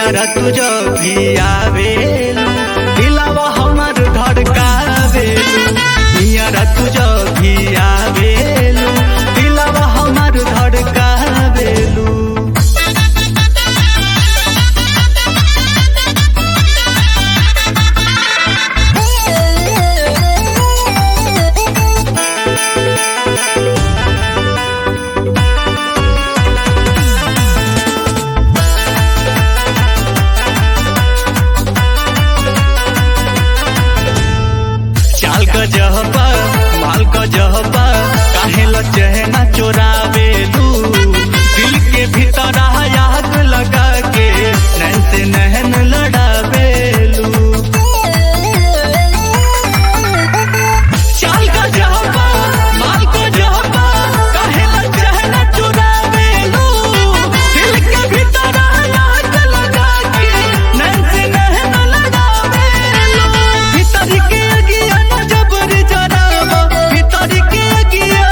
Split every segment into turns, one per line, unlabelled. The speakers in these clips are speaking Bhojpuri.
नियरा तुझ भी आवेलू दिलावा हमर धड़कावेलू नियरा तुझ भी आवेलू दिलावा हमर धड़कावेलू चाल क जहबा माल क जहबा काहे ल चहना चोरावेलू दिल के भीतर आग लगा के नैन से नहन लड़ावेलू चाल क जहबा माल क जहबा काहे ल चहना चोरावेलू दिल के भीतर आग लगा के नैन से नहन लड़ावेलू भीतर के अगिया न जबर जरावा भीतर के अगिया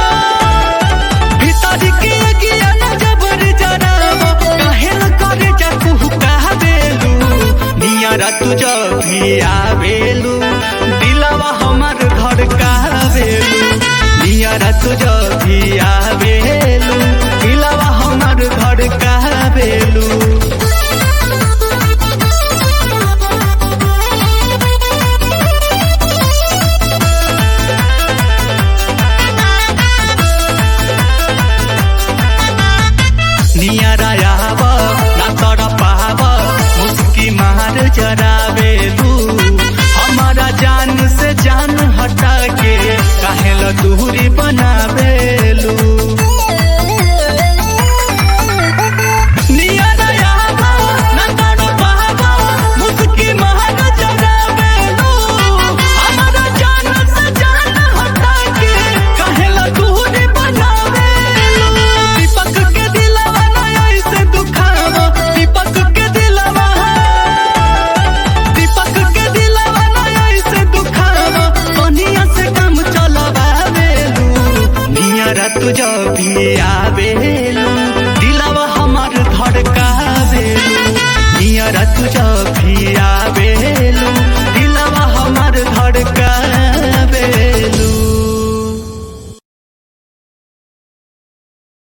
भीतर के अगिया न जबर जरावा काहे न करे जा तू कहबेलू नियरा तुझ भी आवेलू दिलवा हमर धड़कावेलू नियरा तुझ भी आवेलू दिलवा हमर धड़कावेलू नियरा आव ना तर पाव मुस्की मार जरावेलू हमारा जान से जान हटा के काहे ल दूरी बनावेलू नियरा आव ना तर पाव मुस्की मार जरावेलू हमारा जान से जान हटा के काहे ल दूरी बनावेलू दीपक के दिलवा ना ऐसे दुखावा दीपक के दिलवा दीपक के दिलवा ना ऐसे दुखावा सोनिया से काम चलवावेलू नियरा तुझ भी आ